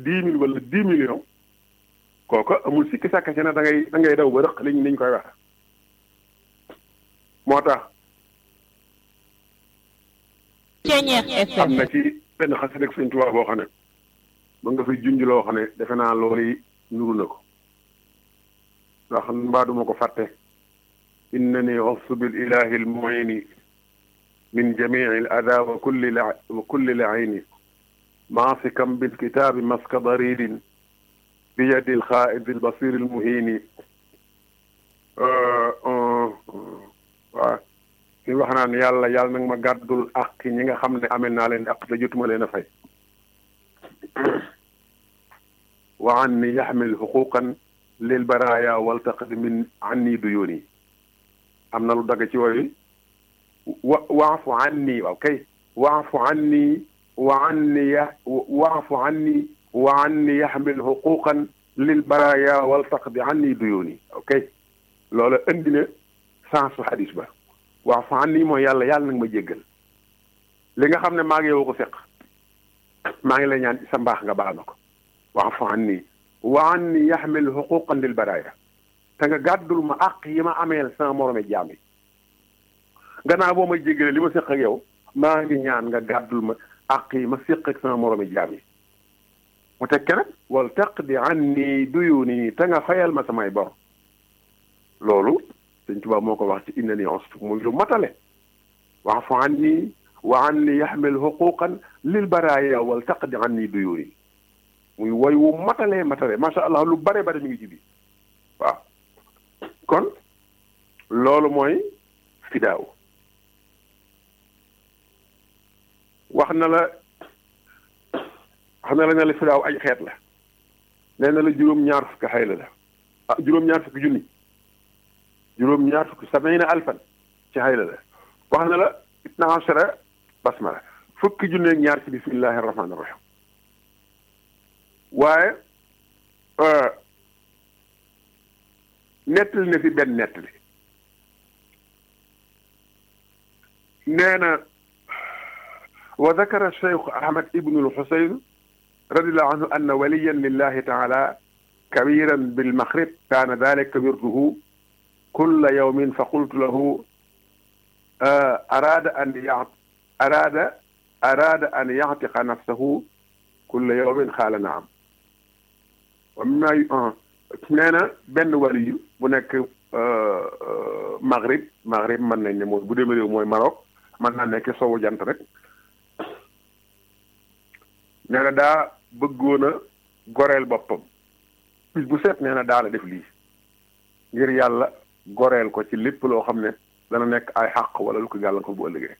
dix mille wala dix millions kooka amul sikki sàkka ci ne da ngay da ngay daw ba rëq liñ niñ koy wax moo tax am na ci benn xasida ak Sëñ Tuubaa boo xam ne ba nga fi junj loo xam ne defe naa loolu yi nuru na ko ndax mbaa duma ko fàtte innani osu bil ilahi al muini min jamii al ada wa kulli la wa kulli laini maasikam bil kitaabi maska daridin bi yadi al xaaid al basir al muhini waaw suñu wax naan yàlla yàlla nag ma gàddul ak ñi nga xam ne amel naa leen ak te jotuma leen a fay wa an ni yaxmil xuquqan lil baraaya waltaqid min anni duyuni am na lu dagg ci wooyu wa waafu anni waaw kay waafu anni wa anni ya waafu anni wa anni yaxmil xuquqan lil baraaya waltaqid anni duyuni ok loola indi na sens su xadis ba waafu anni mooy yàlla yàlla nag ma jéggal li nga xam ne maa ngi yow ko seq maa ngi lay ñaan sa mbaax nga baal ma ko waafu anni wa anni yaxmil xuquqan lil baraaya te nga gàddul ma àq yi ma ameel sama morome jaam yi gannaaw boo ma jéggale li ma séq ak yow maa ngi ñaan nga gàddul ma àq yi ma séq ak sama morome jaam yi mu tekke nag wal taqdi anni duyuni te nga fayal ma samay bor loolu Sëñ Tuubaa moo ko wax ci inna ni ostu muy lu matale waafu anni wa anni yaxmil xuquqan lil baraaya wal taqdi anni duyuni muy woy wu matalee matale macha allah lu bare bare mi ngi ci biir waaw kon loolu mooy fidaaw wax na la wax na la ne la fidaaw ay xeet la nee na la juróom-ñaar fukki xayla la ah juróom-ñaar fukki junni juróom-ñaar fukki sabina alfan ci xayla la wax na la itna ashara basmala fukki junni ak ñaar ci bismillahi rahmaani rahim waaye nettali na fi benn nettali nee na wa dakara cheikh ahmad ibnu lxusayn radiallahu anhu anna waliyan lillahi taala kabiran bilmaghrib kaana dalika wirduhu kulla yawmin fa qultu lahu araada an ya araada araada an yactiqa nafsahu kulla yawmin qaala naam wa mimma nee na benn waliyu bu nekk maghrib maghrib mën nañ ne mooy bu demee réew mooy Maroc mën naa nekk sowu jant rek nee na daa bëggoon a goreel boppam bis bu seet nee na daana def lii ngir yàlla goreel ko ci lépp loo xam ne dana nekk ay xàq wala lu ko gàllankoor bu ëllëgee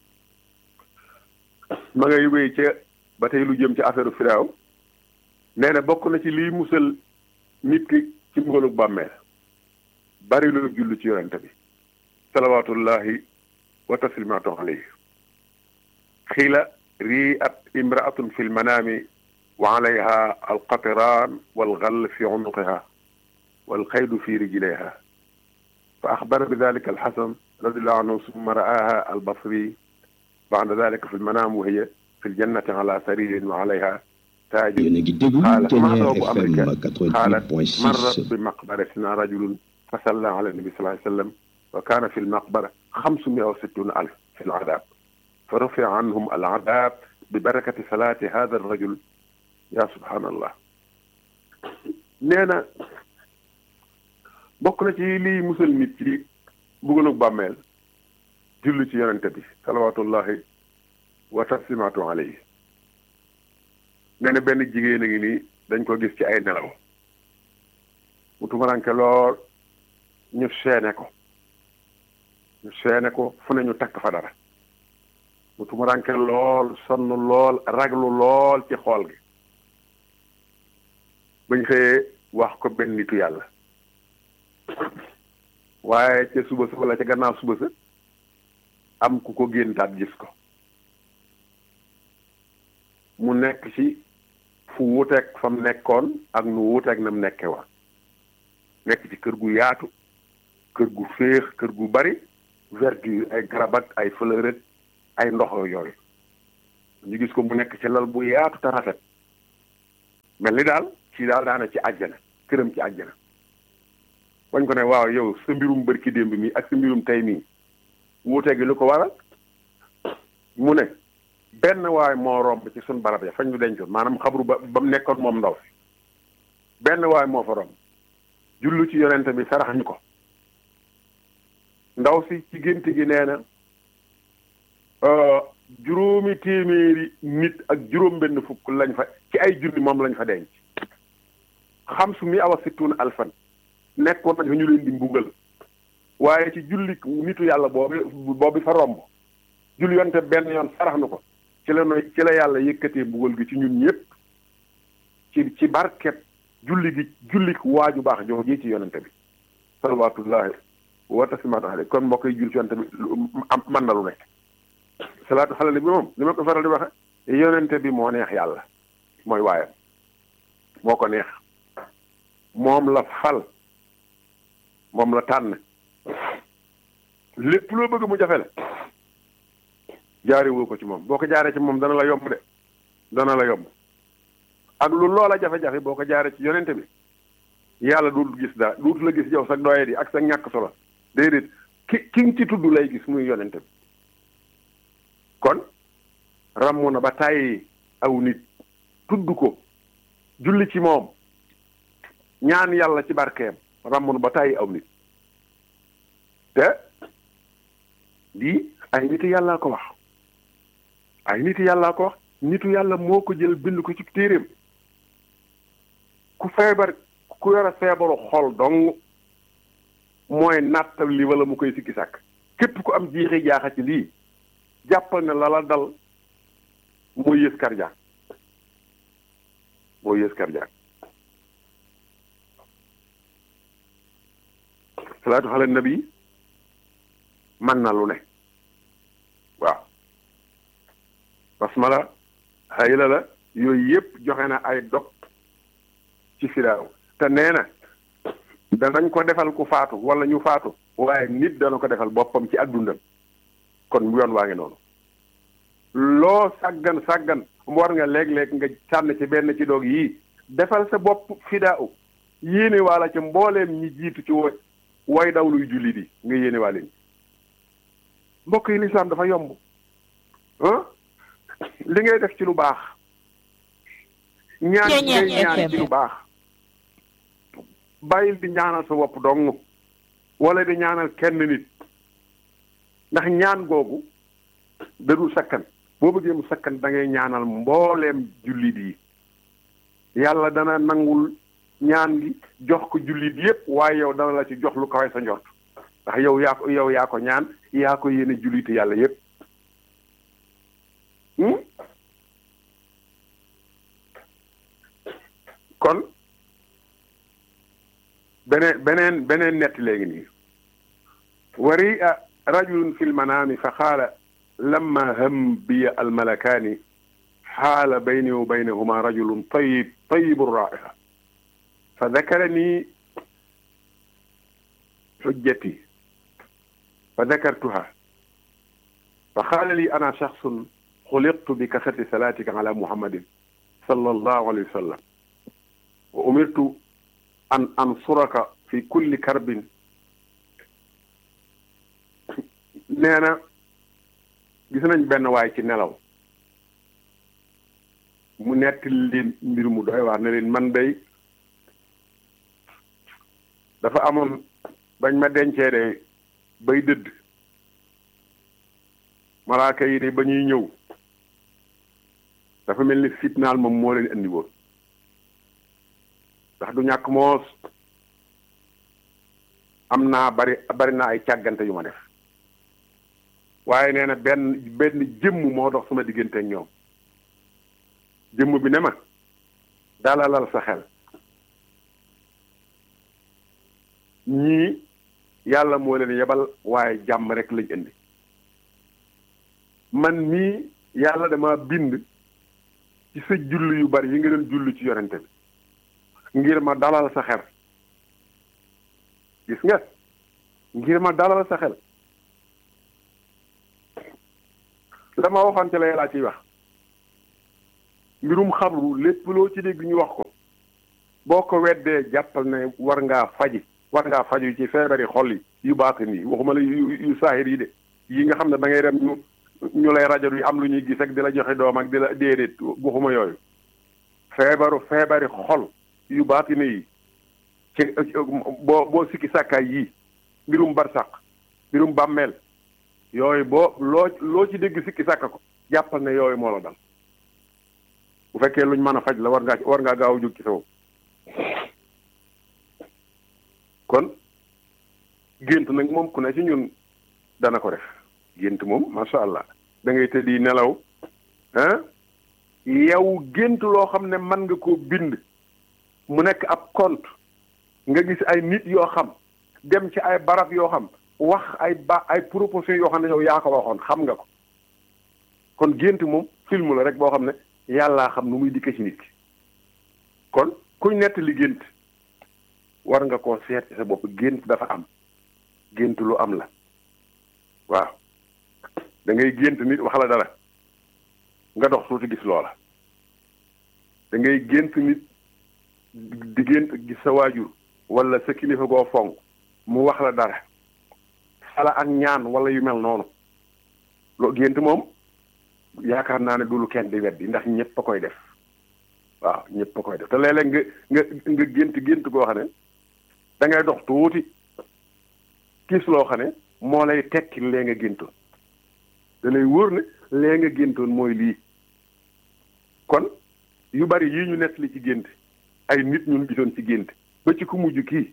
ma ngay wéy ca ba tey lu jëm ci affaire firaaw nee na bokk na ci liy musal nit ki ci mbugalu bàmmeel bari lu jullu ci yonente bi salawatullahi wa taslimaatu alayhi xiila rii at imraatun fi lmanaami wa alayha alqatiraan walgal fi unuqiha walqaydu fi rijlayha fa axbara bi dalika alxasan radiallahu anhu summa ra'aaha albasri ba'da dalika fi lmanaam wa hiya fi ljannati ala saririn wa alayha taaj yéen a ngi déglu Ténière FM 88.6 marra bi maqbaratin rajulun fa salla ala nabi sallallahu alayhi wa sallam wa kaana fi lmaqbara xamsumia wa sittuna alf fi ladab fa rufia anhum aladab bi barakati salaati hada arrajul ya subhanallah nee na bokk na ci lii musal nit ci buggalug bàmmeel julli ci yonente bi salawatullahi wa taslimaatu alayhi nee na benn jigéen a ngi nii dañ ko gis ci ay nelaw mu tumaranke lool ñu seene ko ñu seene ko fu ne ñu takk fa dara mu tumaranke lool sonn lool raglu lool ci xool gi bañ xëyee wax ko benn nitu yàlla waaye ca suba sa wala ca gannaaw suba sa am ku ko géntaat gis ko mu nekk ci fu wuuteeg fa mu nekkoon ak nu wuuteeg na mu nekke woon nekk ci kër gu yaatu kër gu féex kër gu bari verdure ay garab ak ay fleur ak ay ndox yooyu ñu gis ko mu nekk ci lal bu yaatu te rafet mel ni daal kii daal daana ci àjjana këram ci àjjana wañ ko ne waaw yow sa mbirum bërki démb mi ak sa mbirum tey mii wuute gi lu ko waral mu ne benn waay moo romb ci suñ barab ya fañ ñu dencoon maanaam xabru ba ba mu nekkoon moom ndaw si benn waay moo fa romb jullu ci yonente bi sarax ñu ko ndaw si ci gént gi nee na juróomi téeméeri nit ak juróom benn fukk lañ fa ci ay junni moom lañ fa denc xam su mi awa situna alfan nekkoon nañ fa ñu leen di mbugal waaye ci julli nitu yàlla boobu boobu fa romb julli yonte benn yoon sarax na ko ci la noy ci la yàlla yëkkatee mbugal gi ci ñun ñëpp ci ci barket julli gi julli waaju baax jox ji ci yonente bi salawatullahi wa taslimaatu alayhi kon mbokk yi jul ci yonente bi am man na lu nekk salaatu xalali bi moom li ma ko faral di waxe yonente bi moo neex yàlla mooy waayam moo ko neex moom la fal moom la tànn lépp loo bëgg mu jafe la jaare woo ko ci moom boo ko jaaree ci moom dana la yomb de dana la yomb ak lu loola jafe-jafe boo ko jaaree ci yonente bi yàlla dootul gis dara dootul la gis yow sa doye di ak sa ñàkk solo déedéet ki ki nga ci tudd lay gis muy yonente bi kon ràmm na ba tàyyi aw nit tudd ko julli ci moom ñaan yàlla ci barkeem ràmm na ba tàyyi aw nit te lii ay nit yàllaa ko wax ay nit yàllaa ko wax nitu yàlla moo ko jël bind ko ci téeréem ku feebar ku yore feebaru xol dong mooy nattal li wala mu koy sikki sàkk képp ku am jiixi jaaxa ci lii jàppal ne la la dal mooy yées cardiaque mooy yées cardiaque salaatu xale nabi man na lu ne waaw basmala xayla la yooyu yëpp joxe na ay dog ci firaaw te nee na danañ ko defal ku faatu wala ñu faatu waaye nit dana ko defal boppam ci ak dundam kon yoon waa ngi noonu loo sàggan sàggan war nga léeg-léeg nga sànn ci benn ci doog yii defal sa bopp fidaaw yéene waala ca mbooleem ñi jiitu ci wo way daw luy julli di nga yéene waa leen mbokk yi lislaam dafa yomb ah li ngay def ci lu baax ñaan ngay ñaan ci lu baax bàyyil di ñaanal sa bopp dong wala di ñaanal kenn nit ndax ñaan googu dadul sakkan boo bëggee mu sakkan da ngay ñaanal mbooleem jullit yi yàlla dana nangul ñaan gi jox ko jullit yépp waaye yow dana la ci jox lu kawe sa njort ndax yow yaa ko yow yaa ko ñaan yaa ko yéene jullit yàlla yépp kon beneen beneen beneen nett léegi nii wari a rajulun fi lmanaami fa qaala lamma ham biya almalakaani xaala bayni wa baynahuma rajulun tayib tayibu raiha fa dakarani xujjati fa dakartuha fa qaala li ana shaxsun xuliqtu bi kasrati salaatika ala muhammadin sallallahu alayhi wa sallam wa umirtu an ansuraka fi kulli karbin nee na gis nañ benn waay ci nelaw mu nettali leen mbir mu doy waar ne leen man day dafa amoon bañ ma dencee de bay dëdd malaaka yi de ba ñuy ñëw dafa mel ni fitnaal moom moo leen andi woon ndax du ñàkk moos am naa bari bari naa ay càggante yu ma def waaye nee na benn benn jëmm moo dox sama diggante ak ñoom jëmm bi ne ma dalalal sa xel ñii yàlla moo leen yebal waaye jàmm rek lañ indi man mii yàlla dama bind ci sa julli yu bari yi nga doon julli ci yonente bi ngir ma dalal sa xel gis nga ngir ma dalal sa xel la ma waxante la yàllaa ciy wax mbirum xabru lépp loo ci dégg ñu wax ko boo ko weddee jàppal ne war ngaa faji war ngaa faju ci feebari xol yi yu baatin yi waxuma la yu yu saahir yi de yi nga xam ne da ngay dem ñu ñu lay rajo yi am lu ñuy gis ak di la joxe doom ak di la déedéet waxuma yooyu feebaru feebari xol yu baatin yi ci boo boo sikki sàkkaay yii mbirum barsàq mbirum bàmmeel yooyu boo loo loo ci dégg sikki sàkka ko jàppal ne yooyu moo la dal bu fekkee luñ mën a faj la war ngaa war ngaa gaaw a jóg ci sa bopp kon gént nag moom ku ne ci ñun dana ko def gént moom macha allah da ngay tëddi nelaw ah yow gént loo xam ne mën nga koo bind mu nekk ab compte nga gis ay nit yoo xam dem ci ay barab yoo xam wax ay ba ay proposition yoo xam ne yow yaa ko waxoon xam nga ko kon gént moom film la rek boo xam ne yàllaa xam nu muy dikke ci nit ki kon kuñ nettali gént war nga koo seet ci sa bopp gént dafa am gént lu am la waaw da ngay gént nit wax la dara nga dox tuuti gis loola da ngay gént nit di gént gis sa waajur wala sa kilifa goo fonk mu wax la dara sala ak ñaan wala yu mel noonu loo gént moom yaakaar naa ne du lu kenn di weddi ndax ñëpp a koy def waaw ñëpp a koy def te léeg-léeg nga nga nga gént gént goo xam ne da ngay dox tuuti gis loo xam ne moo lay tekki lee nga géntoon da lay wóor ne lee nga géntoon mooy lii kon yu bari yii ñu nettali ci gént ay nit ñun gisoon ci gént ba ci ku mujj kii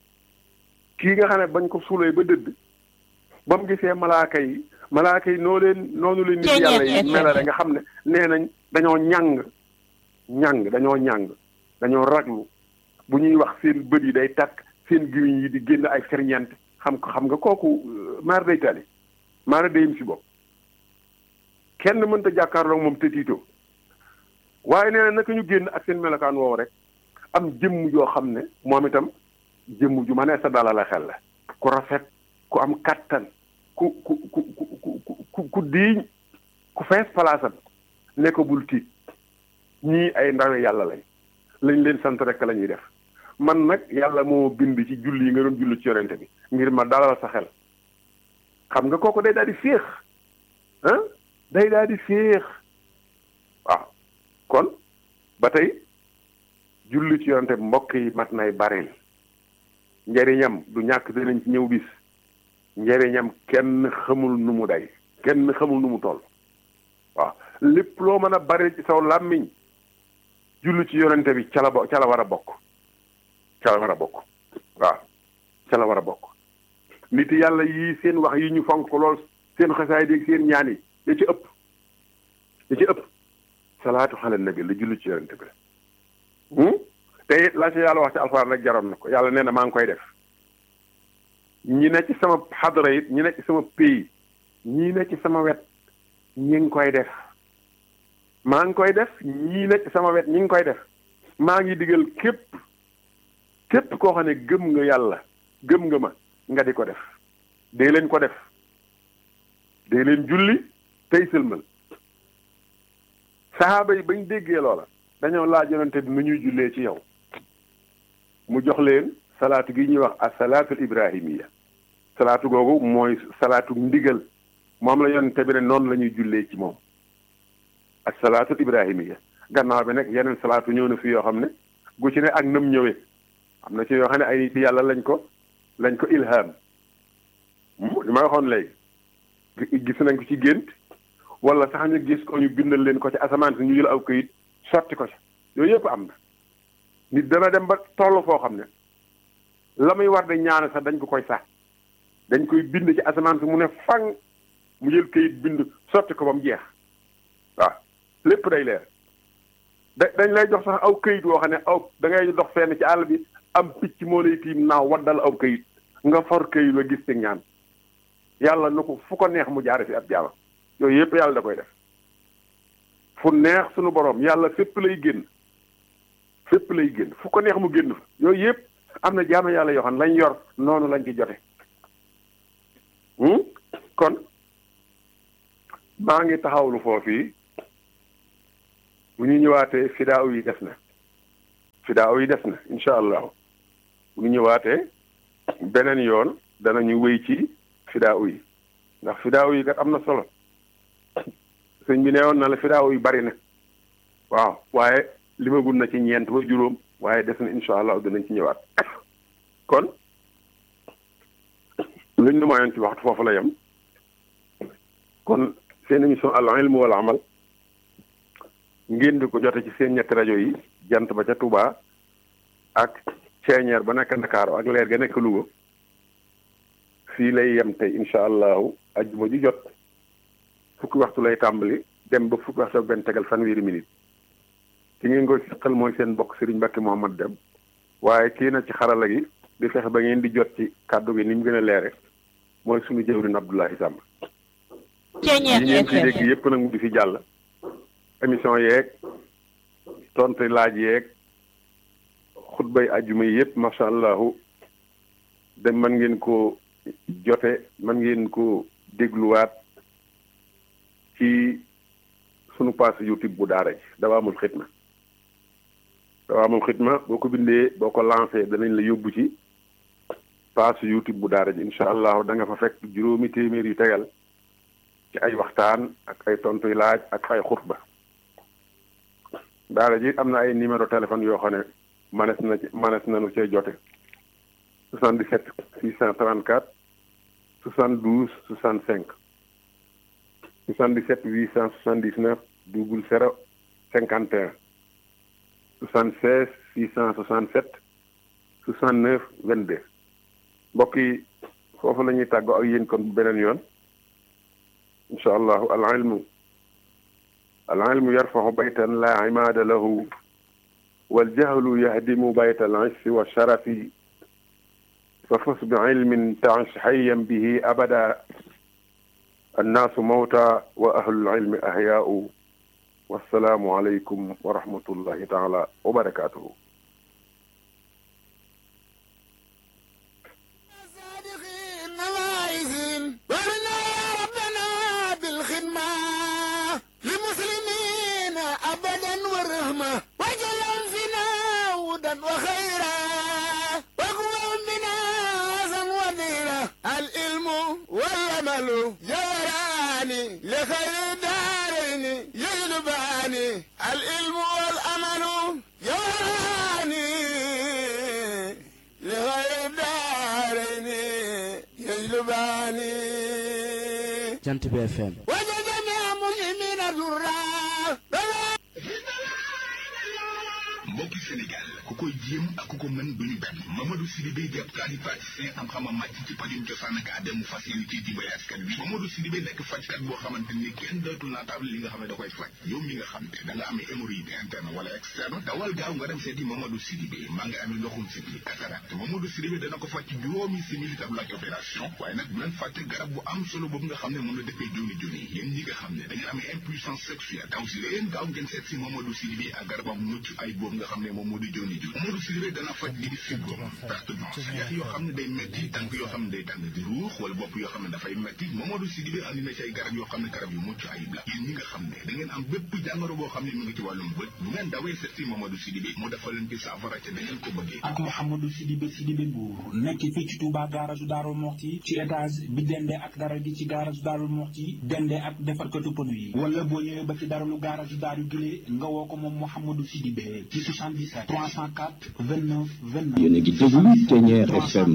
kii nga xam ne bañ ko suulee ba dëdd ba mu gisee malaaka yi malaaka yi noo leen noonu leen nit yàlla yi melale nga xam ne nee nañ dañoo ñàng ñàng dañoo ñàng dañoo raglu bu ñuy wax seen bët yi day takk seen gimiñ yi di génn ay ferñeent xam ko xam nga kooku maar day tali maara dayim si bopp kenn mënta jàkkaarloo moom te tiitoo waaye nee na naka ñu génn ak seen melokaan woowu rek am jëmm joo xam ne moom itam jëmm ju ma nee sa dala la xel la ku rafet ku am kattan ku ku ku ku ku ku diiñ ku fees palaasam ne ko bul tiit ñii ay ndawe yàlla lañ lañ leen sant rek la ñuy def man nag yàlla moo bind ci julli yi nga doon julli ci yonente bi ngir ma dalal sa xel xam nga kooku day daal di féex ah day daal di féex waaw kon ba tey julli ci yonente bi mbokk yi mat nay bareel njariñam du ñàkk dinañ ci ñëw bis njariñam kenn xamul nu mu day kenn xamul nu mu toll waaw lépp loo mën a bare ci saw làmmiñ julli ci yonente bi ca la bo ca la war a bokk ca la war a bokk waaw ca la war a bokk nit yàlla yii seen wax yi ñu fonk lool seen xasaay dégg seen ñaan yi ya ci ëpp ya ci ëpp salaatu xale nabi la julli ci yonente bi la te it la ci yàlla wax ci alxuraan rek jaroon na ko yàlla nee na maa ngi koy def ñi ne ci sama xadara it ñi ne ci sama pays ñii ne ci sama wet ñi ngi koy def maa ngi koy def ñii ne ci sama wet ñi ngi koy def maa ngi digal képp képp koo xam ne gëm nga yàlla gëm nga ma nga di ko def dee leen ko def dee leen julli tey sëlmal saxaaba yi bañ déggee loola dañoo laaj yonente bi nu ñuy jullee ci yow mu jox leen salaatu gi ñuy wax as salaatul ibrahimiya salaatu googu mooy salaatu ndigal moom la yonente bi ne noonu la ñuy jullee ci moom as salaatul ibrahimiya gannaaw bi nag yeneen salaatu ñëw na fi yoo xam ne gu ci ne ak nam ñëwee am na ci yoo xam ne ay nit yàlla lañ ko lañ ko ilham li ma waxoon léegi gis nañ ko ci gént wala sax ñu gis ko ñu bindal leen ko ci asamaan si ñu jël aw këyit sotti ko ci yooyu yëpp am na nit dana dem ba toll foo xam ne la muy war de ñaan sax dañ ko koy sax dañ koy bind ci asamaan si mu ne fang mu jël këyit bind sotti ko ba mu jeex waaw lépp day leer da dañ lay jox sax aw këyit woo xam ne aw da ngay dox fenn ci àll bi am picc moo lay tiim naaw waddal aw këyit nga for këyit la gis ci ñaan yàlla na ko fu ko neex mu jaare fi ab jaama yooyu yëpp yàlla da koy def fu neex sunu borom yàlla fépp lay génn fépp lay génn fu ko neex mu génn fa yooyu yëpp am na jaama yàlla yoo xam lañ yor noonu lañ ci jote kon maa ngi taxawlu foofii bu ñu ñëwaatee fidaaw yi des na fidaaw yi des na incha allah bu ñu ñëwaatee beneen yoon danañu wéy ci fidaaw yi ndax fidaaw yi kat am na solo sëñ bi neewoon na la fidaaw yi bari na waaw waaye limagul na ci ñeent ba juróom waaye des na incha allah dinañ ci ñëwaat kon luñ nu mayoon ci waxtu foofu la yem kon seen émission al ilm wal amal ngeen di ko jote ci seen ñetti rajo yi jant ba ca Touba ak ceeñeer ba nekk Ndakaaru ak leer ga nekk Louga fii lay yem tey incha allahu ajjuma ju jot fukki waxtu lay tàmbali dem ba fukki waxtu ak benn tegal fanweeri minute ki ngeen koy seqal mooy seen mbokk Serigne Mbacke Mouhamad Dem waaye kii na ci xarala gi di fexe ba ngeen di jot ci kàddu gi ni mu gën a leere mooy suñu jëwrin Abdoulaye Samb yi ngeen ci dégg yépp nag mu di fi jàll émission yeeg tontu laaj yeeg xutbay ajjuma yi yépp macha allahu dem man ngeen ko jote man ngeen ko dégluwaat ci sunu page YouTube bu daara ji dawaamul xidma dawaamul xidma boo ko bindee boo ko lancé danañ la yóbbu ci page YouTube bu daara ji incha allahu da nga fa fekk juróomi téeméer yu tegal ci ay waxtaan ak ay tontuy laaj ak ay xutba daara ji am na ay numéro téléphone yoo xam ne manes na ci manes nañu cee jote 77 634 72 65 77 879 double zéro cinquante et un soixante seize six cent soixante sept soixante neuf vingt deux mbokk yi foofu la ñuy tàggoo ak yéen kon bu beneen yoon incha allahu al ilmu al ilmu yarfaxu baytan la imaada lahu wal jahlu yahdimu bayta al issi wa sharafi fa fus bi ilmin taish hayyan bihi abada annaasu mawta wa ahlul ilmi ahyaau wassalaamu aleykum wa rahmatullahi taala wa barakaatuhu jant bi FM mbokki Sénégal ku koy jéem ak ku ko mën duñu benn Mamadou Sidibé di ab tradipraticien am xama màcc ci pajum cosaan ak aada mu fas yéene ci dimbali askan wi Mamadou Sidibé nekk fajkat boo xamante ni kenn dootul naataable li nga xam ne da koy faj yow mi nga xam ne da nga amee hémorroïde interne wala externe dawal gaaw nga dem seeti Mamadou Sidibé maa ngi amee ndoxum sibli cataracte Mamadou Sidibé dana ko faj ci juróomi simili tab la opération waaye nag bu leen fàtte garab bu am solo boobu nga xam ne mën na defee joni joni yéen ñi nga xam ne da ngeen amee impuissance sexuelle daw si leen gaaw ngeen seet si Mamadou Sidibé ak garabam mucc ay boobu nga xam ne moom moo di joni joni Mamadou Sidibé dana faj lii di fibrome perte blanche yax yoo xam ne day metti tànk yoo xam ne day tàng di ruux wala bopp yoo xam ne dafay metti Mamadou Sidibé andi na ci ay garab yoo xam ne garab yu mucc ayib la yéen ñi nga xam ne da ngeen am bépp jàngoro boo xam ne mu ngi ci wàllum bët bu ngeen dawee seet si Mamadou Sidibé mu defal leen ci saafara ca da ngeen ko bëggee ak Mouhamadou Sidibé Sidibé Mbour nekk fii ci Touba garage Darou Moxti ci étage bi dende ak dara gi ci garage Darou Moxti dende ak defarkatu pneu yi wala boo ñëwee ba ci daralu garage Darou Gile nga woo ko moom Mouhamadou Sidibé ci 77 304 29 29 yéen a ngi déglu Ténière FM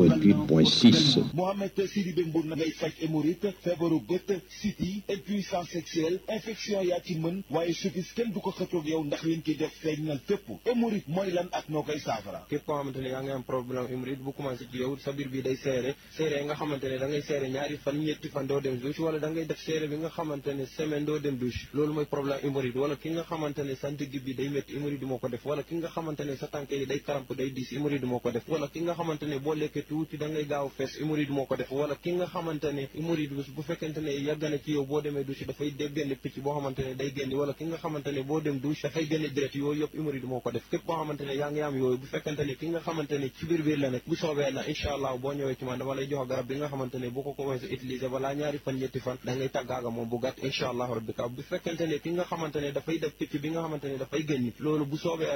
88.6 Mohamed Sidibé Mbour na ngay faj hémorroïde feebaru bët siti impuissance sexuelle infection yaa ci mën waaye suffis kenn du ko xëccoog yow ndax liñ ci def feeñal fépp hémorroïde mooy lan ak noo koy saafara képp koo xamante ne yaa ngi am problème hémorroïde bu commencé ci yow sa biir bi day seere seere nga xamante ne da ngay seere ñaari fan ñetti fan doo dem douche wala da ngay def seere bi nga xamante ne semaine doo dem douche loolu mooy problème hémorroïde wala ki nga xamante ne sa ndigg bi day métti hémorroïde moo ko def wala ki nga xamante ne sa tànk yi day karamp day diis hémorroïde moo ko def wala ki nga xamante ne boo lekkee tuuti da ngay gaaw fees hémorroïde moo ko def wala ki nga xamante ne hémorroïde bu fekkente ne yàgg na ci yow boo demee douche dafay déggénne picc boo xamante ne day génn wala ki nga xamante ne boo dem douche dafay génne direct yooyu yëpp hémorroïde moo ko def képp boo xamante ne yaa ngi am yooyu bu fekkente ne ki nga xamante ne ci biir biir la nekk bu soobee la incha allah boo ñëwee ci man dama lay jox garab bi nga xamante ne boo ko commencé utiliser balaa ñaari fan ñetti fan da ngay tàggaaga moom bu gàtt incha allah rabbi ka bu fekkente ne ki nga xamante ne dafay def picc bi nga xamante ne dafay génn loolu bu soobee la incha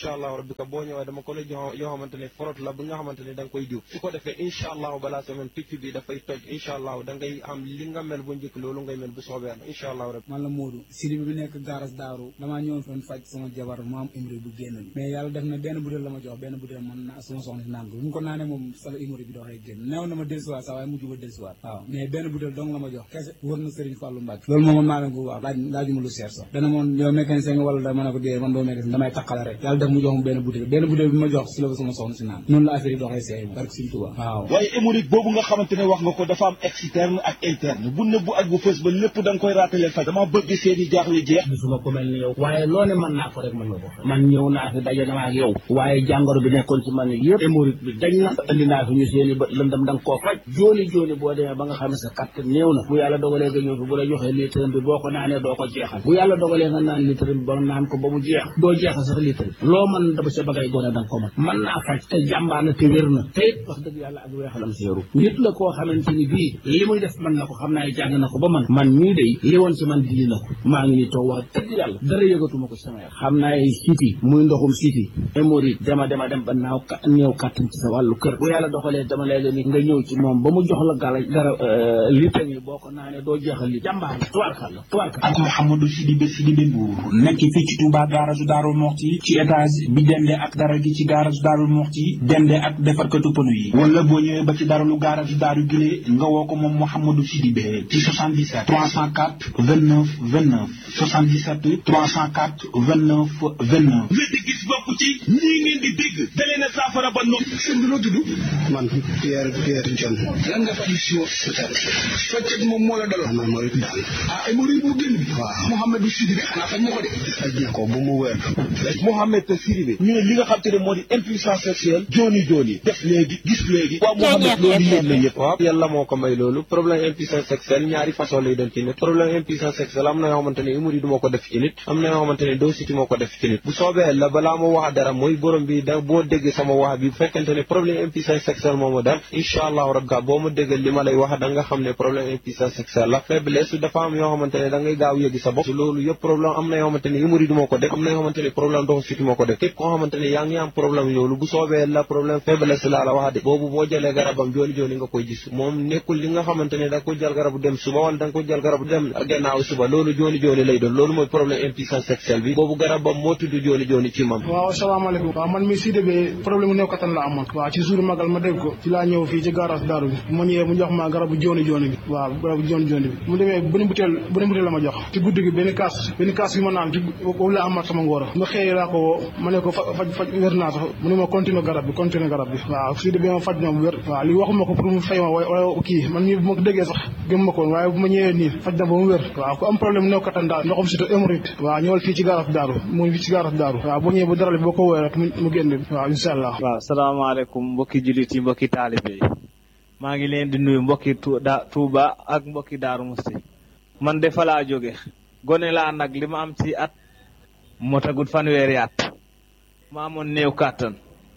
incha allahu rabbi ka boo ñëwee dama ko la jox yoo xamante ne forot la bi nga xamante ne da nga koy diw su ko defee incha allahu balaa semaine picc bi dafay toj incha allahu da ngay am li nga mel bu njëkk loolu ngay mel bu soobee na incha allahu rabbi man la Modou Sidi bi nekk gaaras daaru damaa ñëwoon foon faj sama jabar mu am hémorroïde bu génn bi mais yàlla def na benn butéel la ma jox benn butéel man na sama soxna si naan ko bu mu ko naanee moom sala hémorroïde bi doxee génn neew na ma dellusiwaat sax waaye mujj ba dellusiwaat waaw mais benn butéel dong la ma jox kese wër na Serigne Fallou Mbacke loolu moom man maa leen ko wax laaj laajuma lu seer sax dana moon yow mécanicien nga wala da ma ne ko dee man doo mécanicien damay taqale rek yàlla def mu jox mu benn butéel benn butéel bi ma jox si la ko sama soxna si naan noonu la affaire yi doxee seey barke Serigne Touba waaw waaye hémorroïde boobu nga xamante ne wax nga ko dafa am externe ak interne bu nëbbu ak bu fës ba lépp da nga koy raatale faj dama bëgg seeni jaaxle jeex gisuma ko mel ni yow waaye loo ne mën naa ko rek mën nga ko man ñëw naa fi daje naa ak yow waaye jàngoro bi nekkoon ci man yëpp hémorroïde bi dañ na indi naa fi ñu seeni bët lëndam da nga koo faj jooni jooni boo demee ba nga xam ne sa kàttan néew na bu yàlla dogalee nga ñëw fi bu la joxee litre bi boo ko naanee doo ko jeexal bu yàlla dogalee nga naan litre bi ba naan ko ba mu jeex doo jeexal sax litre bi loo mën dama sa bagay gone da nga ko mën mën naa faj te jàmbaar na te wér na te it wax dëgg yàlla ak weexalam seeru nit la koo xamante ni bii li muy def mën na ko xam naa jàng na ko ba man man ñii day li woon ci man dindi na ko maa ngi ni toog wax dëgg yàlla dara yëgatuma ko ci sama yaram xam naa ay siti muy ndoxum siti hémorroïde dema dema dem ba naaw ka néew kàttan ci sa wàllu kër bu yàlla doxalee dama lay la nit nga ñëw ci moom ba mu jox la gala dara litre yi boo ko naanee doo jeexal li jàmbaar la tubaarkal la tubaarkal ak Mouhamadou Sidibé Sidibé Mbour nekk fii ci Touba garage Darou Moxti ci étage bi dende ak dara gi ci garage Darou Moxti dende ak defarkatu pneu yi wala boo ñëwee ba ci daralu garage Darou Gile nga woo ko moom Mouhamadou Sidibé ci 77 304 29 29 77 304 29 29 wéddi gis bopp ci ñii ngeen di dégg dalee na saafara ba nopp seen bi loo tudd man Pierre Pierre John lan nga faj si wax feccet moom moo la daloon man moo it daal ah ay mori bu génn bi waaw Mouhamadou Sidibé xanaa faj ma ko de faj na ko bu mu wér Mohamed Sidibé ñu ne li nga xam te ne moo di impuissance sexuelle jooni jooni def léegi gis léegi waaw Mohamed loolu yéen la ñëpp waaw yàlla moo ko may loolu problème impuissance sexuelle ñaari façon lay doon ci nit problème impuissance sexuelle am na yoo xamante ne hémorroïde moo ko def ci nit am na yoo xamante ne dositi moo ko def ci nit bu soobee la balaa ma wax dara mooy borom bi da boo dégg sama wax bi bu fekkente ne problème impuissance sexuelle moo ma dal incha allahu rabbi boo ma déggal li ma lay wax da nga xam ne problème impuissance sexuelle la faiblesse dafa am yoo xamante ne da ngay gaaw yëgi sa bopp loolu yëpp problème am na yoo xamante ne hémorroïde moo ko def am na yoo xamante ne problème ndoxu siti moo ko def képp koo xamante ne yaa ngi am problème loolu bu soobee la problème faiblesse laa la wax de boobu boo jëlee garabam jooni jooni nga koy gis moom nekkul li nga xamante ne da nga ko jël garabu dem suba wala da nga ko jël garabu dem gannaaw suba loolu jooni jooni lay doon loolu mooy problème impuissance sexuelle bi boobu garabam moo tudd jooni jooni ci mam waaw asalaamaaleykum waaw man mi Sidibé problème mu néew kattan la amoon waaw ci jour magal ma dégg ko ci laa ñëw fii ci garage daaru bi ma ñëwee mu jox ma garabu jooni jooni bi waaw garabu jooni jooni bi mu demee benn butéel benn butéel la ma jox ci guddi gi benn kaas benn kaas bi ma naan ci boobu la amaat sama ngóor ma xëyee laa ko woo ma ne ko faj faj wér naa sax mu ne ma continuer garab bi continuer garab bi waaw Sidibé ma faj na bu wér waaw li waxuma ko pour mu fay ma wala kii man mii bu ma ko déggee sax gëm ma ko woon waaye bu ma ñëwee nii faj na ba mu wér waaw ku am problème néew kattan daal ndoxam surtout hémorroïde waaw ñëwal fii ci garage daaru mu ngi fii ci garage daaru waaw boo ñëwee bu dara boo ko woowee rek mu génn waaw incha allah waaw salaamaaleykum mbokki jullit yi mbokki taalibe yi maa ngi leen di nuyu mbokki Touba ak mbokki Daaru Musti man de fa laa jóge gone laa nag li ma am ci at moo tagut fanweeri at ma amoon néew kàttan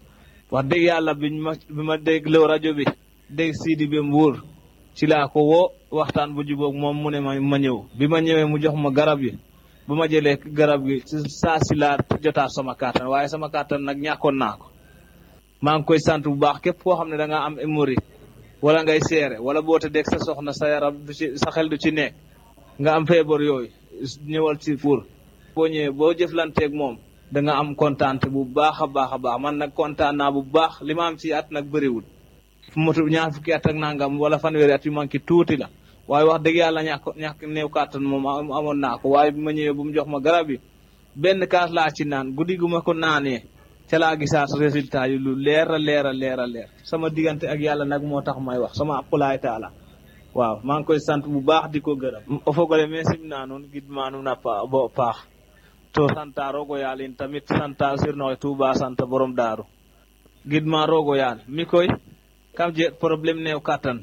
wax dëgg yàlla biñ ma bi ma dégloo rajo bi dégg Sidibé Mbour ci laa ko woo waxtaan bu jubóog moom mu ne ma ma ñëw bi ma ñëwee mu jox ma garab yi bu ma jëlee garab gi saa si laa jotaat sama kàttan waaye sama kàttan nag ñàkkoon naa ko maa ngi koy sant bu baax képp koo xam ne da nga am hémorroïde wala ngay seere wala boo te dégg sa soxna sa yaram du ci sa xel du ci nekk nga am feebar yooyu ñëwal ci pour boo ñëwee boo jëflanteeg moom da nga am kontaante bu baax a baax a baax man nag kontaan naa bu baax li ma am ci at nag bëriwul fu motu ñaar fukki at ak nangam wala fanweeri at yu manqué tuuti la waaye wax dëgg yàlla ñàkk ñàkk néew kàttan moom amoon naa ko waaye bi ma ñëwee bu mu jox ma garab yi benn kaas laa ci naan guddi gu ma ko naanee ca laa gisaat résultat yi lu leer a leer a leer a leer sama diggante ak yàlla nag moo tax may wax sama aqulaay taala waaw maa ngi koy sant bu baax di ko gërëm o fogole me simna nuun gidma nuun a bo paax to santa rogo yaal in tamit santa sirnoxe Tuuba santa borom daaru gidma rogo yaal mi koy kam je problème neew kattan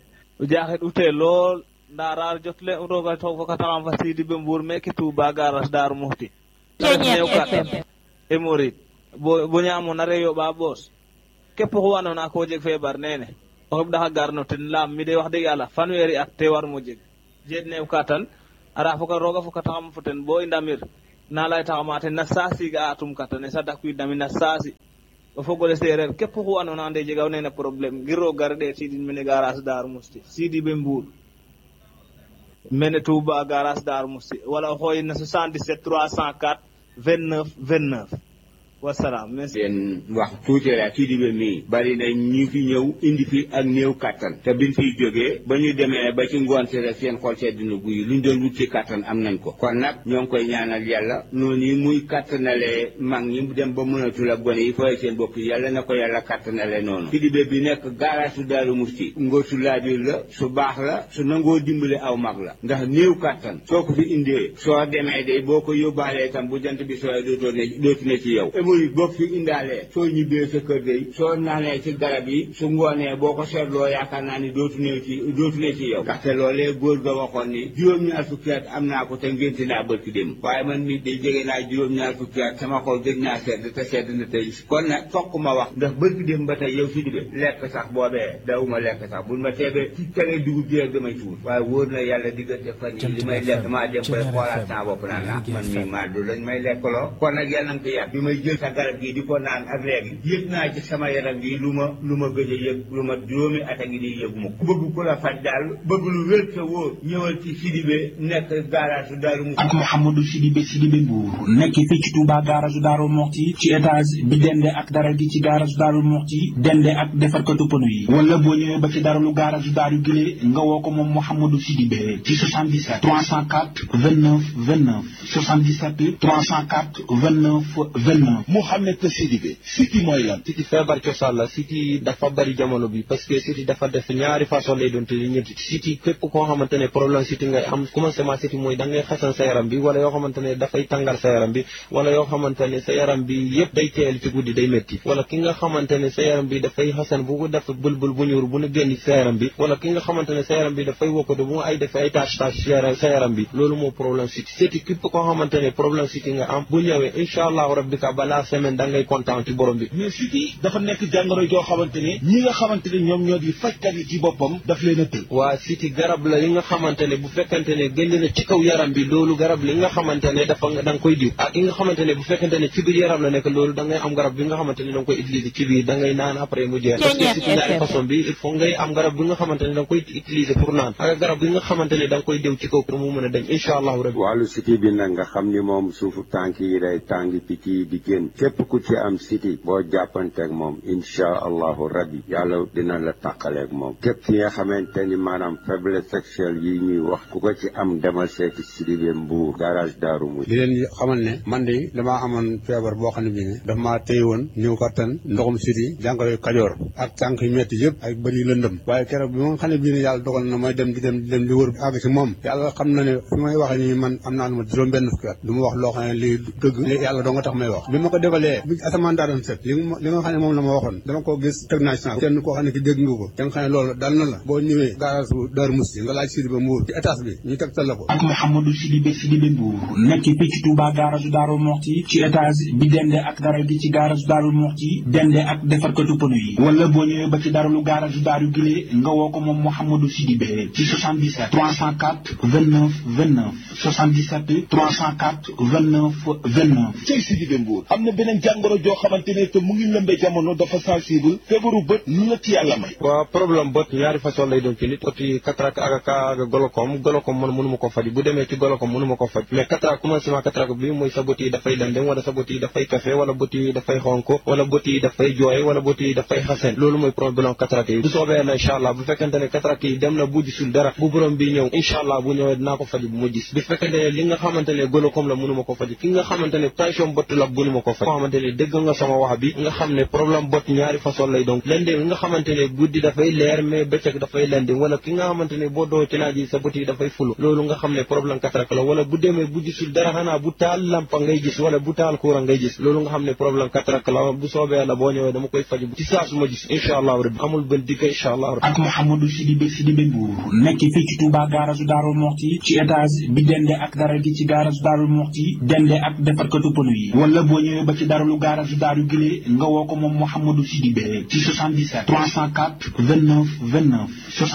o jaxet ute lool nda rar jotle roga to fokataxam fa Sidibé Mbour meke Tuuba garas Daaru Muxti ta ref neew kattan hémorroïde bo bo ñaamona re yoɓa ɓoos képp xu andoona ko jeg feebar nene o xeɓɗaxa garno ten laam mi de wax dëgg yàlla fanweeri at te war mo jeg jeet neew katan ara foka rooga fokataxam fo ten bo i ndamir na lay taxamate na saasi ga atum katane sa dakwiidnami na saasi o fogole seereer képp xu andoona ande jega nene probléme ngir o gar ɗeetiidin mene garage Darou Mousti sidi ɓe mbuur mene Touba garage Darou Mousti wala o xooyin na 77 304 29 29 wasalaam merci leen wax tuuti rek kii di ba mii bari na ñu fi ñëw indi fi ak néew kattan te biñ fiy jógee ba ñu demee ba ci ngoon si rek seen xol sedd na guy luñ doon wut ci kattan am nañ ko kon nag ñoo ngi koy ñaanal yàlla noonu yi muy kattanalee mag ñi dem ba mënatul ak gone yi fooy seen bopp yàlla na ko yàlla kattanale noonu kii di ba bi nekk garage su Daaru Musti ngóor su laabir la su baax la su nangoo dimbale aw mag la ndax néew kattan soo ko fi indee soo demee de boo ko yóbbaalee tam bu jant bi sooy dootoo ne dootu ne ci yow hémorroïde boo fi indaalee soo ñibbee sa kër day soo naanee ci garab yi su ngoonee boo ko seetloo yaakaar naa ni dootu ne ci dootu ne ci yow ndaxte loolee góor ga waxoon ni juróom-ñaar fukki at am naa ko te ngénte naa bërki dem waaye man nit day jege naa juróom-ñaar fukki at sama xol gëj naa sedd te sedd na tey kon nag fokk ma wax ndax bërki dem ba tey yow si dibe lekk sax boobee dawuma lekk sax buñ ma teebee ci tere dugub ji rek damay tuur waaye wóor na yàlla diggante fan yi li may lekk maa dem bay xoolaat saa bopp naan ah man mii maa du lañ may lekkaloo kon nag yàlla nga ko yàgg bi may jël sa garab gi di ko naan ak léegi yëg naa ci sama yaram gi lu ma lu ma gëj a yëg lu ma juróomi at a ngi di yëgu ma ku bëgg ku la faj daal bëgg lu wér te wóor ñëwal ci Sidibé nekk garage Daaru Musti ak Mouhamadou Sidibé Sidibé Mbour nekk fii ci Touba garage Daaru Muxti ci étage bi dende ak dara gi ci garage Daaru Muxti dende ak defarkatu pënu yi wala boo ñëwee ba ci daralu garage Daaru Gile nga woo ko moom Mouhamadou Sidibé ci 77 304 29 29 77 304 29 29 Mouhamed Sidibé siti mooy lan siti feebar cosaan la siti dafa bari jamono bi parce que siti dafa def ñaari façon lay doon te ñetti siti képp koo xamante ne problème siti ngay am commencement siti mooy da ngay xasan sa yaram bi wala yoo xamante ne dafay tàngal sa yaram bi wala yoo xamante ne sa yaram bi yëpp day teel ci guddi day métti wala ki nga xamante ne sa yaram bi dafay xasan bu ko def bëlbël bu ñuur bu ne génn sa yaram bi wala ki nga xamante ne sa yaram bi dafay wokkatu bu ay def ay tâche tâche sa yaram bi loolu moo problème siti siti képp koo xamante ne problème siti nga am bu ñëwee incha allahu rabbika balaa semaine da ngay kontaan ci borom bi mais siti dafa nekk jàngoro joo xamante ne ñi nga xamante ne ñoom ñoo di fajkat yi ci boppam daf leen a tël waa siti garab la yi nga xamante ne bu fekkente ne génn na ci kaw yaram bi loolu garab li nga xamante ne dafa da nga koy diw ak yi nga xamante ne bu fekkente ne ci biir yaram la nekk loolu da ngay am garab bi nga xamante ne da nga koy utiliser ci biir da ngay naan après mu jeex parce que siti ñaari façon bi il faut ngay am garab bi nga xamante ne da nga koy utiliser pour naan ak garab bi nga xamante ne da nga koy diw ci kaw pour mu mën a dem incha allahu rabbi wàllu siti bi nag nga xam ni moom suufu tànk yi day tàngi picc yi di génn képp ku ci am siti boo jàppanteeg moom incha allahu rabbi yàlla dina la tàqaleeg moom képp ki nga xamante ni maanaam faiblesse sexuelle yi ñuy wax ku ko ci am demal seeti Sidibé Mbuur garage Daaru Musti di leen xamal ne man de damaa amoon feebar boo xam ne bii ne daf maa téye woon ñëw kattan ndoxum siti jàngoro kajoor ak tànk yu metti yëpp ak bëri lëndëm waaye keroog bi ma xam ne bii ne yàlla dogal na may dem di dem di dem di wër àgg si moom yàlla xam na ne fi may waxee nii man am naa lu ma juróom benn fukki at du ma wax loo xam ne lii dëgg li yàlla doo nga tax may wax bi ma ko defalee bi asamaan daa doon set li li nga xam ne moom la ma waxoon dama ko gis teg naa ci kenn koo xam ne ki dégg nga ko da nga xam ne loolu dal na la boo ñëwee garage Daaru Musti nga laaj Sidibé Mbuur ci étage bi ñu tegtal la ko ak Mouhamadou Sidibé Sidibé Mbour nekk fii ci Touba garage Daaru Muxti ci étage bi dende ak dara gi ci garage Daaru Muxti dende ak defarkatu pënu yi wala boo ñëwee ba ci daralu garage Daaru Gile nga woo ko moom Mouhamadou Sidibé ci 77 304 29 29 77 304 29 29 cey Sidibé Mbuur am na beneen jàngoro joo xamante ne te mu ngi lëmbe jamono dafa sensible feebaru bët lu la ci yàlla may waaw problème bët ñaari façon lay doon ci nit oti cataracte ak ak golokom golokom man mënu ma ko faj bu demee ci golokom mënu ma ko faj mais cataracte commencement cataracte bi mooy sa bët yi dafay lëndëm wala sa bët yi dafay kafe wala bët yi dafay xonk wala bët yi dafay jooy wala bët yi dafay xasen loolu mooy problème cataracte yi bu soobee na incha allah bu fekkente ne cataracte yi dem na bu gisul dara bu borom bi ñëw incha allah bu ñëwee dinaa ko faj bu ma gis bu fekkente ne li nga xamante ne golokom la mënu ma ko faj ki nga xamante ne tension bët la mënu ma ko faj koo xamante ne dégg nga sama wax bi nga xam ne problème bët ñaari façon lay donc lëndëm nga xamante ne guddi dafay leer mais bëccëg dafay lëndëm wala ki nga xamante ne boo doo ci naaj yi sa bët yi dafay fulu loolu nga xam ne problème cataracte la wala bu demee bu gisul dara xanaa bu taal lampa ngay gis wala bu taal courant ngay gis loolu nga xam ne problème cataracte la bu soobee la boo ñëwee dama koy faj ci saa su ma gis incha allahu rabbi amul benn digg incha allahu rabbi ak Mouhamadou Sidibé Sidibé Mbour nekk fii ci Touba garage Daaru Muxti ci étage bi dende ak dara gi ci garage Daaru Muxti dende ak defarkatu pënu yi wala boo ñëwee ñëwee ba ci daralu garage daaru gile nga woo ko moom Mouhamadou Sidibé ci 77 304 29 29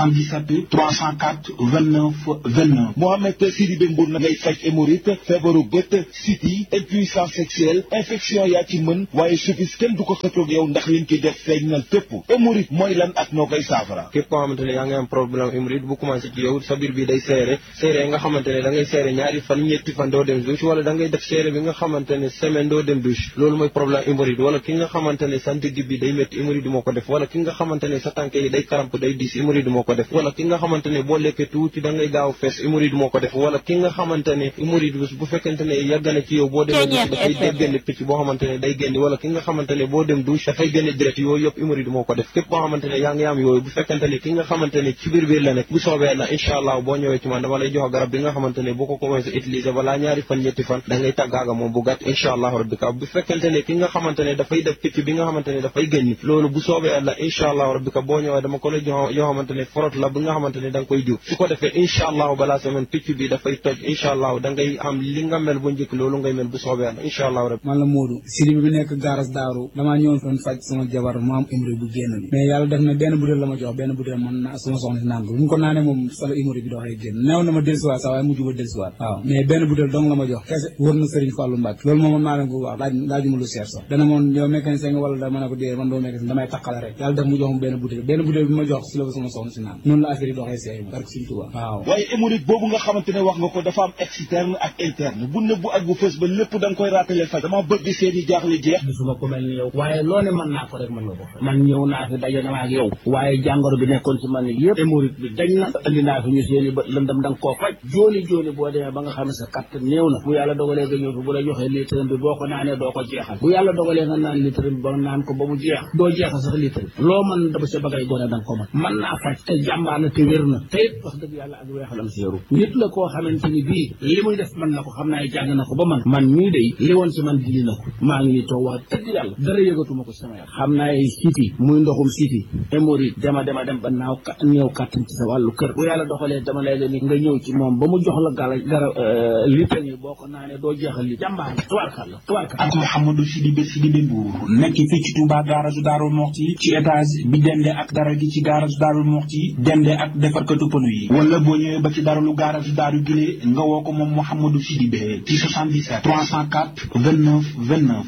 77 304 29 29 Mohamed Sidibé Mbour na ngay faj hémorroïde feebaru bët siti impuissance sexuelle infection yaa ci mën waaye suffis kenn du ko xëccoog yow ndax liñ ci def feeñal fépp hémorroïde mooy lan ak noo koy saafara képp koo xamante ne yaa ngi am problème hémorroïde bu commencé ci yow sa biir bi day seere seere nga xamante ne da ngay seere ñaari fan ñetti fan doo dem douche wala da ngay def seere bi nga xamante ne semaine doo dem douche loolu mooy problème hémorroïde wala ki nga xamante ne sa ndigg bi day métti hémorroïde moo ko def wala ki nga xamante ne sa tànk yi day karamp day diis hémorroïde moo ko def wala ki nga xamante ne boo lekkee tuuti da ngay gaaw fees hémorroïde moo ko def wala ki nga xamante ne hémorroïde bu fekkente ne yàgg na ci yow boo demee douche dafay day génne picc boo xamante ne day génn wala ki nga xamante ne boo dem douche dafay génne direct yooyu yëpp hémorroïde moo ko def képp boo xamante ne yaa ngi am yooyu bu fekkente ne ki nga xamante ne ci biir biir la nekk bu soobee la incha allah boo ñëwee ci man dama lay jox garab bi nga xamante ne boo ko commencé utiliser balaa ñaari fan ñetti fan da ngay tàggaaga moom bu gàtt incha allah rabbi ka bu fekkente ne ki nga xamante ne dafay def picc bi nga xamante ne dafay génn loolu bu soobee la incha allah rabbi ka boo ñëwee dama ko lay jox yoo xamante ne forot la bi nga xamante ne da nga koy diw su ko defee incha allah balaa semaine picc bi dafay toj incha allah da ngay am li nga mel bu njëkk loolu ngay mel bu soobee la incha allah rabbi man la Modou Sidi bi nekk gaaras daaru damaa ñëwoon doon faj sama jabar mu am hémorroïde bu génn bi mais yàlla def na benn butéel la ma jox benn butéel man na suma soxna si naan ko bu mu ko naanee moom sala hémorroïde bi doxee génn neew na ma dellusiwaat sax waaye mujj ba dellusiwaat waaw mais benn butéel dong la ma jox kese wër na Serigne Fallou Mbacke loolu moom man maa leen ko wax laaj laajuma lu seer sax dana moon yow mécanicien nga wala da ma ne ko dee man doo mécanicien damay taqale rek yàlla def mu jox ma benn butéel benn butéel bi ma jox si la ko sama soxna si naan noonu la affaire yi doxee seey barke Serigne Touba waaw waaye hémorroïde boobu nga xamante ne wax nga ko dafa am externe ak interne bu nëbbu ak bu fës ba lépp da nga koy raatale faj dama bëgg seen i jaaxle jeex gisuma ko mel ni yow waaye loo ne mën naa ko rek mën nga ko man ñëw naa fi daje naa ak yow waaye jàngoro bi nekkoon ci man yëpp hémorroïde bi dañ na indi naa fi ñu seen i bët lëndam da nga koo faj jooni jooni boo demee ba nga xam ne sa katt néew na bu yàlla dogalee nga ñëw fi bu la joxee litre bi boo ko naanee doo ko jeexal bu yàlla dogalee nga naan litre bi ba naan ko ba mu jeex doo jeexal sax litre bi loo mën dama sa bagay gone da nga ko mën mën naa faj te jàmbaar na te wér na te it wax dëgg yàlla ak weexalam séeru nit la koo xamante ni bii li muy def mën na ko xam naa jàng na ko ba man man mii day li woon ci man dindi na ko maa ngi nii toog wax dëgg yàlla dara yëgatuma ko sama yaram xam naa ay siti muy ndoxum siti hémorroïde dema dema dem ba naaw ka ñëw kàttan ci sa wàllu kër bu yàlla doxalee dama lay leen nga ñëw ci moom ba mu jox la gala gara litre yi boo ko naanee doo jeexal li jàmbaar tubaarkal la tubaarkal ak Mouhamadou Sidibé Sidibé Mbour nekk fii ci Touba garage Darou Moxti ci étage bi dende ak dara gi ci garage Darou Moxti dende ak defarkatu pneu yi wala boo ñëwee ba ci daralu garage Darou Gile nga woo ko moom Mouhamadou Sidibé ci 77 304 29 29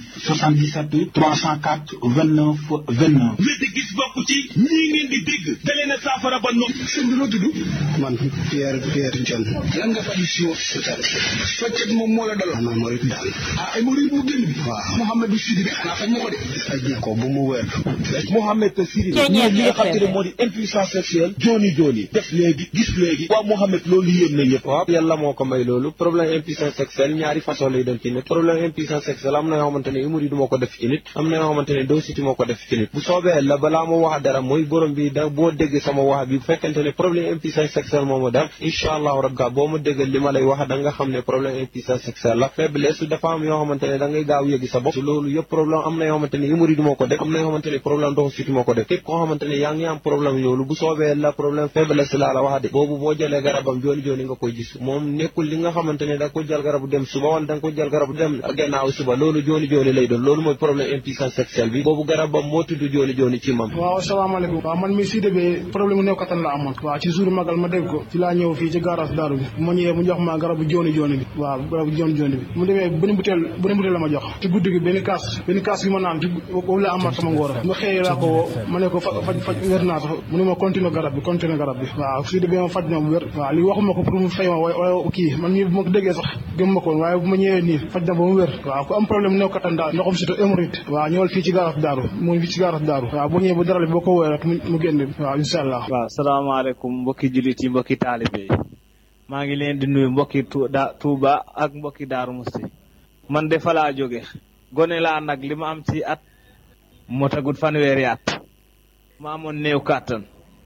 77 304 29 29 wéti gis bokk ci ñii ngeen di dégg da leen a saafara ba nopp sëñ bi noo tudd man Pierre Pierre John lan nga faju si woo faccet moom moo la daloon maanaam mooy daal ah ay murid bu génn bi waaw Mouhamadou Sidibé xanaa faj na ko de faj na ko bu mu wér Mouhamed Sidibé ñii li nga xam te ne moo di impuissance sexuelle jooni jooni def léegi gis léegi waaw Mouhamed loolu yéen na ñëpp waaw yàlla moo ko may loolu problème impuissance sexuelle ñaari façon lay doon ci nit problème impuissance sexuelle am na yoo xamante ne hémorroïde moo ko def ci nit am na yoo xamante ne dositi moo ko def ci nit bu soobee la balaa ma wax dara mooy borom bi da boo dégg sama wax bi bu fekkente ne problème impuissance sexuelle moo ma def incha allahu rabbi boo ma dégg li ma lay wax da nga xam ne problème impuissance sexuelle la faiblesse dafa am yoo xamante ne da ngay gaaw yëgi sa bopp loolu yëpp problème am na yoo xamante ne hémorroïde moo ko def am na yoo xamante ne problème dositi moo ko def képp koo xamante ne yaa ngi am problème loolu bu soobee la problème faiblesse laa la wax de boobu boo jëlee garabam jooni jooni nga koy gis moom nekkul li nga xamante ne da nga ko jël garabu dem suba wala da nga ko jël garabu dem gannaaw suba loolu jooni jooni lay doon loolu mooy problème impuissance sexuelle bi boobu garabam moo tudd jooni jooni ci mam waaw asalaamaaleykum waaw man mi Sidibé problème mu néew kattan la amoon waaw ci jour magal ma dégg ko ci laa ñëw fii ci garage daaru bi ma ñëwee mu jox ma garabu jooni jooni bi waaw garabu jooni jooni bi mu demee benn butéel benn butéel la ma jox ci guddi gi benn kaas benn kaas bi ma naan ci boobu la amaat sama ngóor ma xëyee laa ko woo ma ne ko faj faj wér naa sax mu ne ma continuer garab bi continuer garab bi waaw Sidibé ma faj na bu wér waaw li waxuma ko pour mu fay ma waaye kii man mii bu ma ko déggee sax gëm ma ko woon waaye bu ma ñëwee nii faj na ba mu wér waaw ku am problème néew kattan daal ndoxam surtout hémorroïde waaw ñëwal fii ci garage daaru mu fii ci garage daaru waaw boo ñëwee bu dara boo ko woowee rek mu génn waaw incha allah waaw salaamaaleykum mbokki jullit yi mbokki taalibe yi maa ngi leen di nuyu mbokki Touba ak mbokki Daaru Musti man de fa laa jóge gone laa nag li ma am ci at moo tagut fanweeri at ma amoon néew kàttan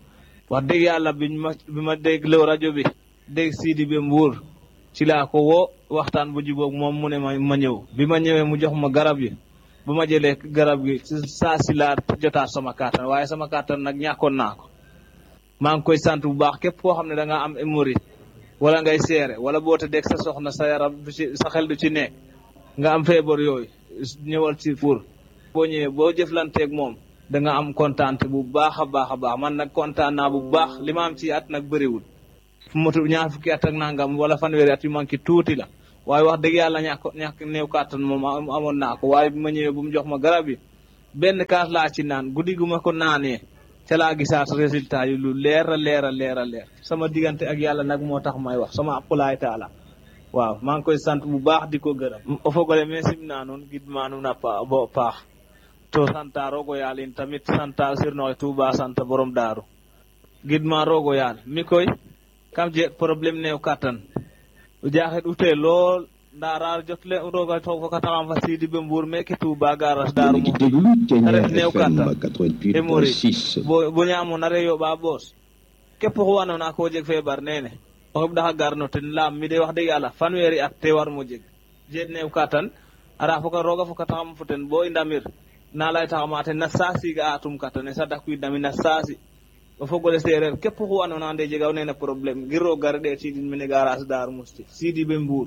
wax dëgg yàlla biñ ma bi ma dégloo rajo bi dégg Sidibé Mbour ci laa ko woo waxtaan bu jubóog moom mu ne ma ma ñëw bi ma ñëwee mu jox ma garab yi bu ma jëlee garab gi saa si laa jotaat sama kàttan waaye sama kàttan nag ñàkkoon naa ko maa ngi koy sant bu baax képp koo xam ne da nga am hémorroïde wala ngay seere wala boo tëddee sa soxna sa yaram du ci sa xel du ci nekk nga am feebar yooyu ñëwal ci pour boo ñëwee boo jëflanteeg moom da nga am kontaante bu baax a baax a baax man nag kontaan naa bu baax li ma am ci at nag bëriwul fu motu ñaar fukki at ak nangam wala fanweeri at yu manqué tuuti la waaye wax dëgg yàlla ñàkk ñàkk néew kàttan moom amoon naa ko waaye bi ma ñëwee bu mu jox ma garab yi benn kaas laa ci naan guddi gu ma ko naanee ca laa gisaat résultat yi lu leer a leer a leer a leer sama diggante ak yàlla nag moo tax may wax sama aqulaay taala waaw maa ngi koy sant bu baax di ko gërëm o fogole me simna nuun gidma nuun a bo paax to santa rogo yaal in tamit santa sirnoxe Tuuba santa borom daaru gidma rogo yaal mi koy kam jeg problème neew kattan o jaxet ute lool nda rar jot le roga to fokataxam fa sidi be mbuur meke Tuuba garas daaru mo ref neew kattan e mori bo ñaamona re yoɓa boos képp xu andoona ko jeg feebar nene o xeɓɗaxa garno ten laam mi de wax dëgg yàlla fanweeri at te war mo jeg jeet neew kattan ara foka roga fokataxam fo ten bo i ndamir na laytaxama ten na saasi ga atum katane sa dakwiidnami na saasi o fogole seereer képp xu andoona ande jega nene problème ngir roog gare ɗeet sidin mene garage Darou Mousti sidi be Mbour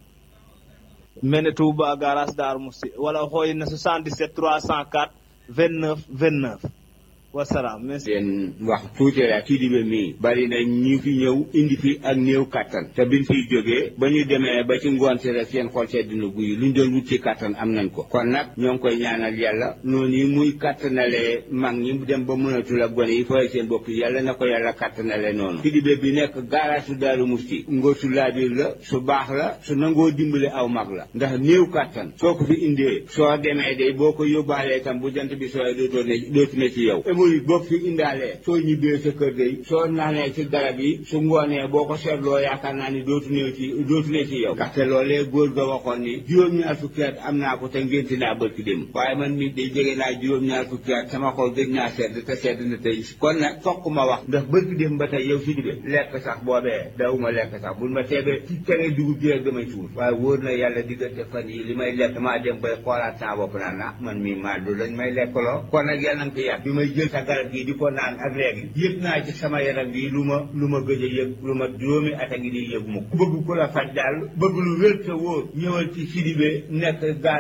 mene Touba garage Darou Mousti wala o xooyin na 77 304 29 29 wasalaam merci leen wax tuuti la kii di ba mii bari na ñu fi ñëw indi fi ak néew kattan te biñ fiy jógee ba ñu demee ba ci ngoon si rek seen xol sedd na guy luñ doon wut ci kattan am nañ ko kon nag ñoo ngi koy ñaanal yàlla noonu yi muy kattanalee mag ñi dem ba mënatul ak gone yi fooy seen bopp yàlla na ko yàlla kattanale noonu kii di ba bi nekk garage su Daaru Musti ngóor su laabiir la su baax la su nangoo dimbale aw mag la ndax néew kattan soo ko fi indee soo demee day boo ko yóbbaalee tam bu jant bi sooy dootoo ne dootu ne ci yow hémorroïde boo fi indaalee soo ñibbee sa kër day soo naanee ci garab yi su ngoonee boo ko seetloo yaakaar naa ni dootu ne ci dootu ne ci yow ndaxte loolee góor ga waxoon ni juróom-ñaar fukki at am naa ko te ngénti naa bërki dem waaye man mi day jege naa juróom-ñaar fukki at sama xol gëj naa sedd te sedd na tey kon nag fokk ma wax ndax bërki dem ba tey yow si dibe lekk sax boobee dawuma lekk sax bul ma teebee ci tere dugub ji rek damay suur waaye wóor na yàlla diggante fan yi li may lekk maa dem bay xoolaat saa bopp naa na man mii maa du lañ may lekkaloo kon nag yàlla na ko yàq bi may jël sa garab gi di ko naan ak léegi yëg naa ci sama yaram bi lu ma lu ma gëj a yëg lu ma juróomi at a ngi di yëg mu bëgg ku la faj daal bëgg lu wér te wóor ñëwal ci Sidibé nekk gaar